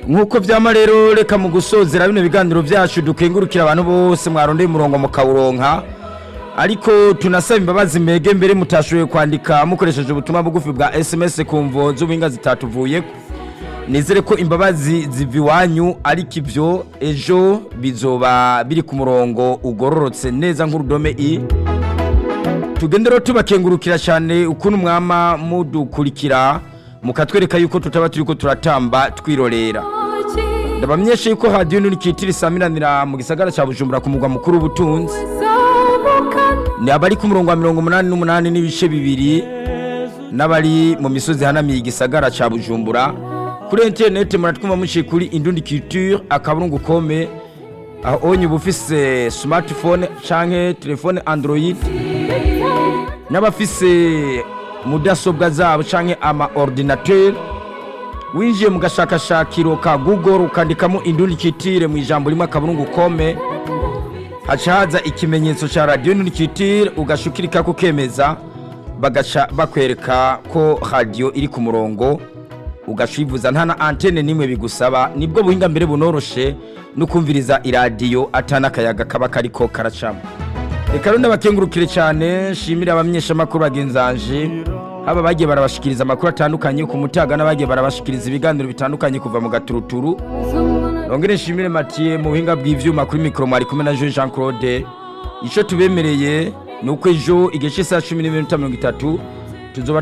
nk'uko vyama rero reka mu gusozera bino biganiro vyacu dukengurukira abantu bose mwarondeye umurongo mukawuronka ariko tunasaba imbabazi mbege mbere mutashoboye kwandika mukoresheje ubutumwa bugufi bwa sms ku mvo z'ubuhinga zitatuvuyeko nizere ko imbabazi ziva iwanyu ariko ivyo ejo bizoba biri ku murongo ugororotse neza nk'urudome i tugende rero tubakengurukira cyane ukuntu mwama mudukurikira mukatwereka yuko tutaba turiko turatamba twirorera ndabamenyesha yuko radiyo nurikitira isamiranira mu gisagara cya bujumbura ku mugwa mukuru w'ubutunzi ni abari ku murongo wa mirongo umunani n'umunani n'ibice bibiri n'abari mu misozi hanamiye igisagara cya bujumbura kuri interineti muratwumva muciye kuri indundi culture akaburungu kome aho onye uba ufise smartphone canke telefone android n'abafise mudasobwa zabo canke ama ordinateur winjiye mu gashakashakiro ka google ukandikamo indundi culture mu ijambo rimwe akaburungu kome haca haza ikimenyetso ca radio nurikitire ugashukirika kukemeza bagaca bakwereka ko radio iri ku murongo ugashivuza nta na antene nimwe bigusaba nibwo buhinga mbere bunoroshe no kumviriza iradiyo atana akayaga kaba kariko karacamo reka rero ndabakengurukire cyane shimire abamenyeshamakuru bagenzanje haba bagiye barabashikiriza amakuru atandukanye ku mutaga n'abagiye barabashikiriza ibiganiro bitandukanye kuva mu gaturuturu nongere nshimire Mathieu mu buhinga bw'ivyuma kuri mikoro mwari kumwe na Jean Jean Claude ico tubemereye ni uko ejo igihe cy'isaha cumi n'iminota mirongo itatu tuzoba